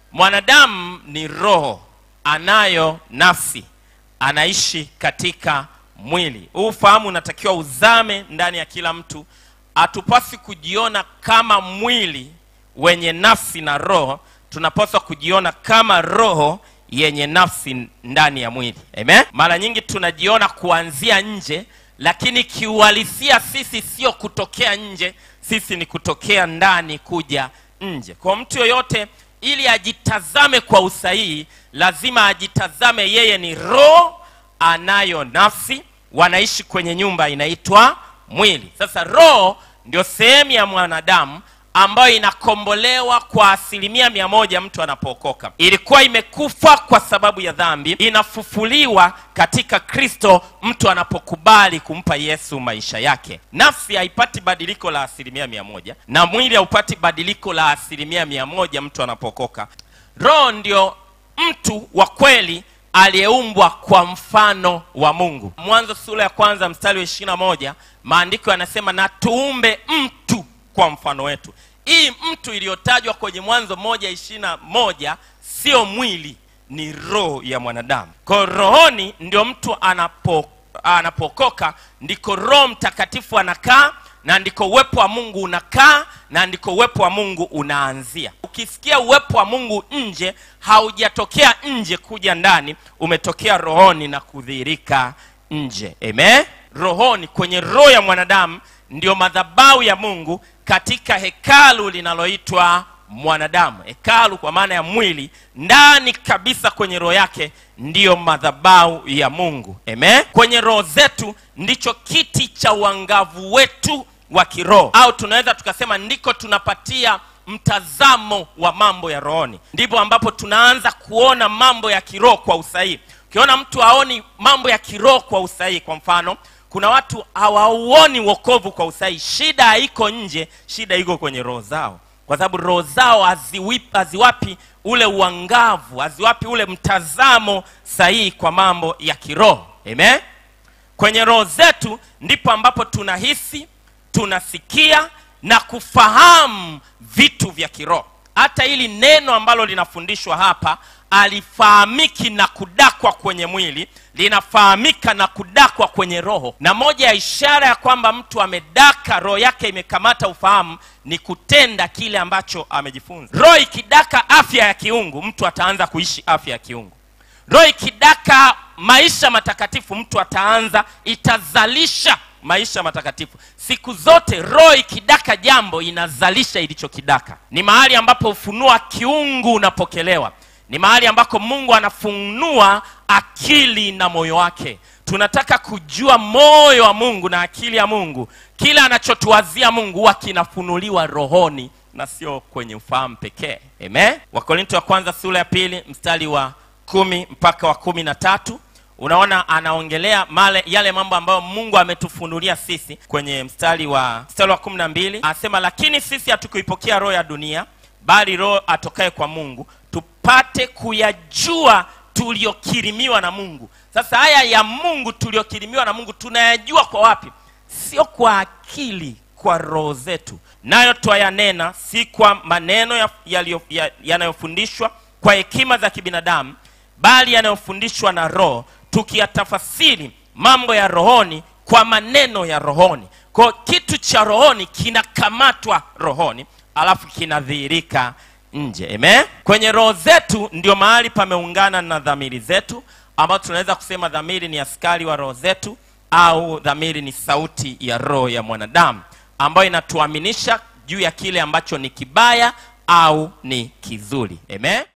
mwanadamu ni roho anayo nafsi anaishi katika mwili huu ufahamu unatakiwa uzame ndani ya kila mtu hatupaswi kujiona kama mwili wenye nafsi na roho tunapaswa kujiona kama roho yenye nafsi ndani ya mwili amen mara nyingi tunajiona kuanzia nje lakini kiuhalisia sisi sio kutokea nje sisi ni kutokea ndani kuja nje kwa mtu yoyote ili ajitazame kwa usahihi lazima ajitazame yeye ni roho anayo nafsi wanaishi kwenye nyumba inaitwa mwili sasa roho ndio sehemu ya mwanadamu ambayo inakombolewa kwa asilimia mia moja mtu anapookoka ilikuwa imekufa kwa sababu ya dhambi inafufuliwa katika kristo mtu anapokubali kumpa yesu maisha yake nafsi haipati badiliko la asilimia mia moja na mwili haupati badiliko la asilimia mia moja mtu anapookoka roho ndio mtu wa kweli aliyeumbwa kwa mfano wa mungu mwanzo sura ya kwanza mstari wa ishirina moja maandiko yanasema na tuumbe mtu kwa mfano wetu hii mtu iliyotajwa kwenye mwanzo moja ishirina moja sio mwili ni roho ya mwanadamu kwa rohoni ndio mtu anapo anapokoka ndiko roho mtakatifu anakaa na ndiko uwepo wa mungu unakaa na ndiko uwepo wa mungu unaanzia ukisikia uwepo wa mungu nje haujatokea nje kuja ndani umetokea rohoni na kudhihirika nje amen rohoni kwenye roho ya mwanadamu ndio madhabau ya mungu katika hekalu linaloitwa mwanadamu hekalu kwa maana ya mwili ndani kabisa kwenye roho yake ndiyo madhabau ya mungu amen kwenye roho zetu ndicho kiti cha uangavu wetu wa kiroho au tunaweza tukasema ndiko tunapatia mtazamo wa mambo ya rohoni ndipo ambapo tunaanza kuona mambo ya kiroho kwa usahihi ukiona mtu haoni mambo ya kiroho kwa usahihi kwa mfano kuna watu hawauoni wokovu kwa usahihi shida haiko nje shida iko kwenye roho zao kwa sababu roho zao haziwip- haziwapi ule uangavu haziwapi ule mtazamo sahihi kwa mambo ya kiroho amen kwenye roho zetu ndipo ambapo tunahisi tunasikia na kufahamu vitu vya kiroho hata hili neno ambalo linafundishwa hapa alifahamiki na kudakwa kwenye mwili linafahamika na kudakwa kwenye roho na moja ya ishara ya kwamba mtu amedaka roho yake imekamata ufahamu ni kutenda kile ambacho amejifunza roho ikidaka afya ya kiungu mtu ataanza kuishi afya ya kiungu roho ikidaka maisha matakatifu mtu ataanza itazalisha maisha matakatifu siku zote roho ikidaka jambo inazalisha ilichokidaka ni mahali ambapo ufunuo wa kiungu unapokelewa ni mahali ambako mungu anafunua akili na moyo wake tunataka kujua moyo wa mungu na akili ya mungu kila anachotuwazia mungu huwa kinafunuliwa rohoni na sio kwenye ufahamu pekee amen wakorinto wa kwanza sura ya pili mstari wa kumi mpaka wa kumi na tatu unaona anaongelea male yale mambo ambayo mungu ametufunulia sisi kwenye mstari wa mstari wa kumi na mbili anasema lakini sisi hatukuipokea roho ya dunia bali roho atokaye kwa mungu tupate kuyajua tuliyokirimiwa na mungu sasa haya ya mungu tuliyokirimiwa na mungu tunayajua kwa wapi sio kwa akili kwa roho zetu nayo twayanena si kwa maneno ya- yaliyo- ya- yanayofundishwa kwa hekima za kibinadamu bali yanayofundishwa na roho tukiyatafasiri mambo ya rohoni kwa maneno ya rohoni kwa kitu cha rohoni kinakamatwa rohoni alafu kinadhihirika nje amen kwenye roho zetu ndio mahali pameungana na dhamiri zetu ambayo tunaweza kusema dhamiri ni askari wa roho zetu au dhamiri ni sauti ya roho ya mwanadamu ambayo inatuaminisha juu ya kile ambacho ni kibaya au ni kizuri amen